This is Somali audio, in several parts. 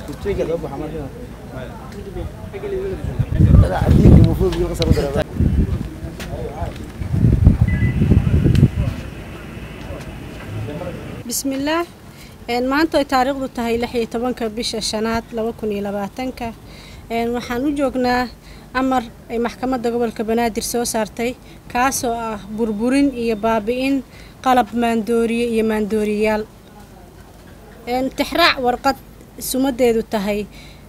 bismillaah maanta ay taariikhdu tahay lix iyo tobanka bisha shanaad laba kun iyo labaatanka waxaan u joognaa amar ay maxkamadda gobolka banaadir soo saartay kaasoo ah burburin iyo baabi-in qalab maandooriye iyo maandooriyayaal tixraac warqad sumadeedu tahay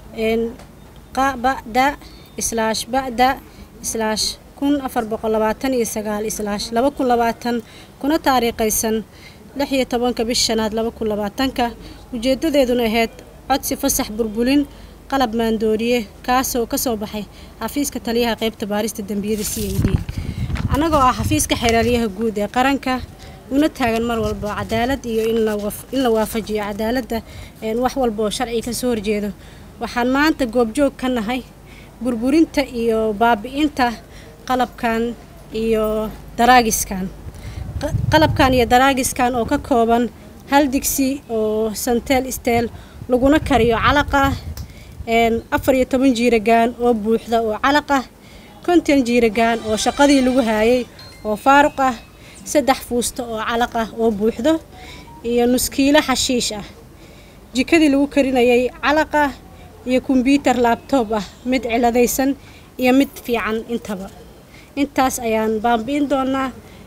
bada islaash bada islaash kun afar boqol labaatan iyo sagaal islaash laba kun labaatan kuna taariikhaysan lix iyo tobanka bish shanaad laba kun labaatanka ujeedadeeduna ahayd codsi fasax burbulin qalab maandooriye kaasoo kasoo baxay xafiiska taliyaha qeybta baarista dembiyada c i d annagoo ah xafiiska xeeraalyaha guud ee qaranka una taagan mar walba cadaalad iyo in la waafajiyo cadaaladda wax walba oo sharciga kasoo horjeedo waxaan maanta goobjoog ka nahay burburinta iyo baabi-inta qalabkan iyo daraagiskan qalabkan iyo daraagiskan oo ka kooban hal digsi oo santeel steel laguna kariyo calaqa afar iyo toban jiiragaan oo buuxda oo calaqa konton jiiragaan oo shaqadii lagu haayay oo faaruq ah saddex fuusto oo calaq ah oo buuxdo iyo nuskiilo xashiish ah jikadii lagu karinayay calaqa iyo kombyuutar laabtoob ah mid ciladaysan iyo mid fiican intaba intaas ayaan baambi'in doonaa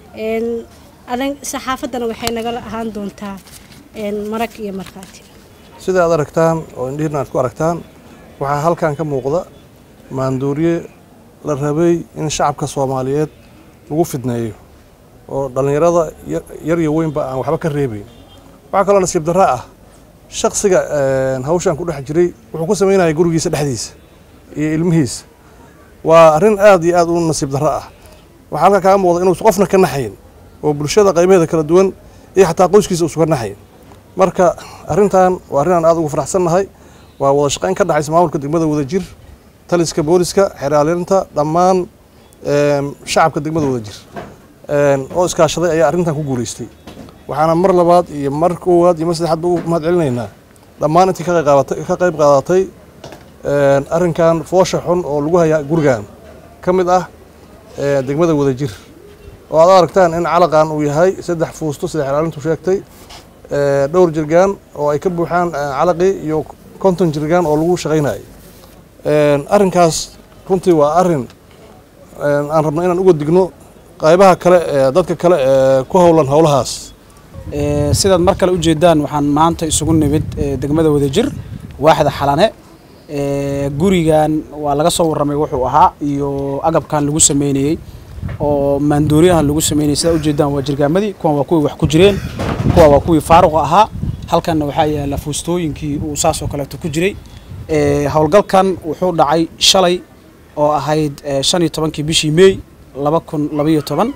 adan saxaafaddana waxay nagala ahaan doontaa marag iyo markhaati sida aad aragtaan oo indhihiina aad ku aragtaan waxaa halkan ka muuqda maanduuriye la rabay in shacabka soomaaliyeed lagu fidneeyo oo dhallinyarada yar iyo weynba aan waxba ka reebayn waxaa kaloo nasiib darra ah shaksiga hawshan ku dhex jiray wuxuu ku samaynaya gurigiisa dhexdiisa iyo ilmihiisa waa arrin aad iyo aad u nasiib darro ah waxaa halkaa kaga muuqda inuusan qofna ka naxayn oo bulshada qaybaheeda kala duwan iyo xataa qoyskiisa uusan ka naxayn marka arrintan waa arrin aan aad ugu faraxsannahay waa wada shaqayn ka dhexaysa maamulka degmada wadajir taliska booliska xeraalinta dhammaan shacabka degmada wadajir oo iskaashaday ayaa arrintan ku guulaystay waxaana mar labaad iyo mar koowaad iyo mar saddexaadba u mahad celinaynaa dhammaan intii ka qayb qaadatay arrinkan foosha xun oo lagu hayaa gurigan ka mid ah degmada wadajir oo aad aragtaan in calaqan uu yahay saddex fuusto sida xeraalintu sheegtay dhowr jirgaan oo ay ka buuxaan calaqii iyo konton jirgaan oo lagu shaqaynayo arrinkaas runtii waa arrin aan rabno inaan uga digno qaybaha kale ee dadka kale ee ku howlan howlahaas sidaad mar kale ujeedaan waxaan maanta isugu nimid degmada wadajir waaxda xalane gurigan waa laga soo warramay wuxuu ahaa iyo agabkan lagu sameynayey oo maandooriyahan lagu sameynayay sidaa ujeedaan waa jirgaamadii kuwan waa kuwii wax ku jireen kuwa waa kuwii faaruqa ahaa halkanna waxaa yaala fuustooyinkii uu saas oo kaleeto ku jiray howlgalkan wuxuu dhacay shalay oo ahayd shan iyo tobankii bishii meey laba kun labaiyo toban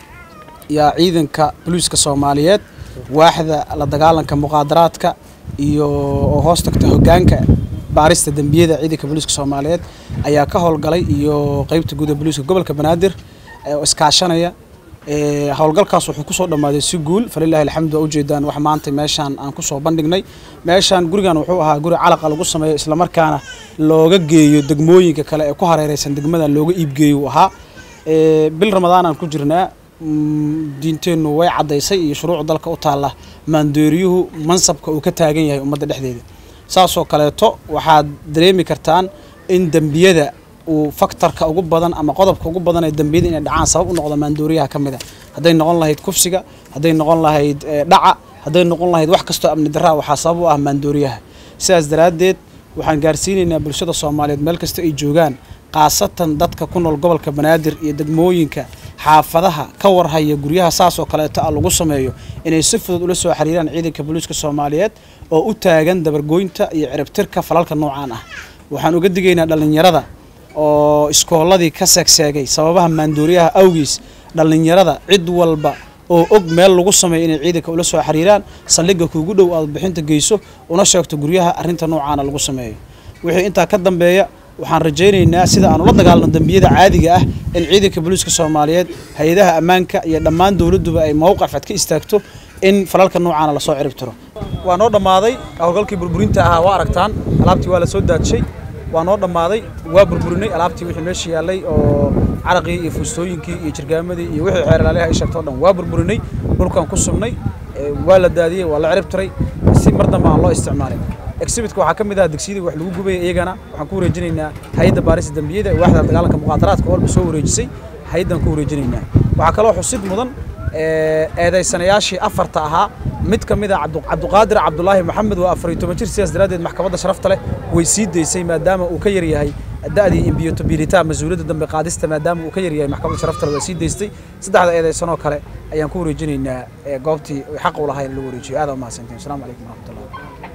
yaa ciidanka boliiska soomaaliyeed waaxda la dagaalanka muqaadaraadka iyo oo hoos tagta hoggaanka baarista dembiyada ciidanka booliiska soomaaliyeed ayaa ka howlgalay iyo qeybta guud ee booliiska gobolka banaadir oo iskaashanaya howlgalkaas wuxuu kusoo dhammaaday si guul falilahi alxamdu waa ujeedaan wax maanta meeshaan aan kusoo bandhignay meeshaan gurigan wuxuu ahaa guri calaqa lagu sameeyo islamarkaana looga geeyo degmooyinka kale ee ku hareereysan degmada looga iibgeeyo uu ahaa bil ramadaan aan ku jirnaa diinteennu way caddaysay iyo shuruuc dalka u taalla maandooriyuhu mansabka uu ka taagan yahay ummadda dhexdeeda saasoo kaleeto waxaad dareemi kartaan in dembiyada uu faktorka ugu badan ama qodobka ugu badan ee dembiyada inay dhacaan sabab u noqdo maandooriyaha ka mid a hadday noqon lahayd kufsiga hadday noqon lahayd dhaca hadday noqon lahayd wax kastoo amni darraa waxaa sabab u ah maandooriyaha sidaas daraaddeed waxaan gaarsiinaynaa bulshada soomaaliyeed meel kasta ay joogaan khaasatan dadka ku nool gobolka banaadir iyo degmooyinka xaafadaha ka warhaya guryaha saasoo kaleeto a lagu sameeyo inay si fudud ula soo xiriiraan ciidanka booliiska soomaaliyeed oo u taagan dabargoynta iyo ciribtirka falalka noocaan ah waxaan uga digaynaa dhallinyarada oo iskooladii ka seegseegay sababaha maandooriyaha awgiis dhallinyarada cid walba oo og meel lagu sameeyo inay ciidanka ula soo xiriiraan saldhigga kuugu dhow aad bixinta geyso una sheegto guryaha arrinta noocaana lagu sameeyo wixii intaa ka dambeeya waxaan rajaynaynaa sida aan ula dagaalno dembiyada caadiga ah in ciidanka booliiska soomaaliyeed hay-adaha ammaanka iyo dhammaan dowladduba ay mowqif cad ka istaagto in falalka noocaana lasoo cirib tiro waa noo dhammaaday howlgalkii burburinta ahaa waa aragtaan alaabtii waa la soo daadshay waa noo dhammaaday waa burburinay alaabtii wixii meesha yaallay oo caraqii iyo fuustooyinkii iyo jirgaamadii iyo wixii xeerlaaliha ay sheegto o dhan waa burburinay dhulkan ku sugnay waa la daadiyey waa la cirib tiray si mar dambe aan loo isticmaalin exhibitka waxaa ka mid ah degsiyadii wax lagu gubaya iyagana waxaan ku wareejinaynaa hay-adda baarista dembiyada ee waaxda dagaalanka muqaadaraadka walba soo wareejisay hay-addan ku wareejinaynaa waxaa kaloo xusid mudan eedaysanayaashii afarta ahaa mid ka mid a cabduqaadir cabdulaahi maxamed waa afar iyo toban jir sidaas daraaddeed maxkamadda sharafta leh way sii daysay maadaama uu ka yaryahay da'dii imbiyotabilita mas-uuliyadda dambe qaadista maadaama uu ka yaryahay maxkamadda sharafta leh waa sii daystay saddexda eedaysanoo kale ayaan ku wareejinaynaa goobtii xaq u lahayn lagu wareejiyo aad u mahadsantiin asalaamu calaykum waraxmatullah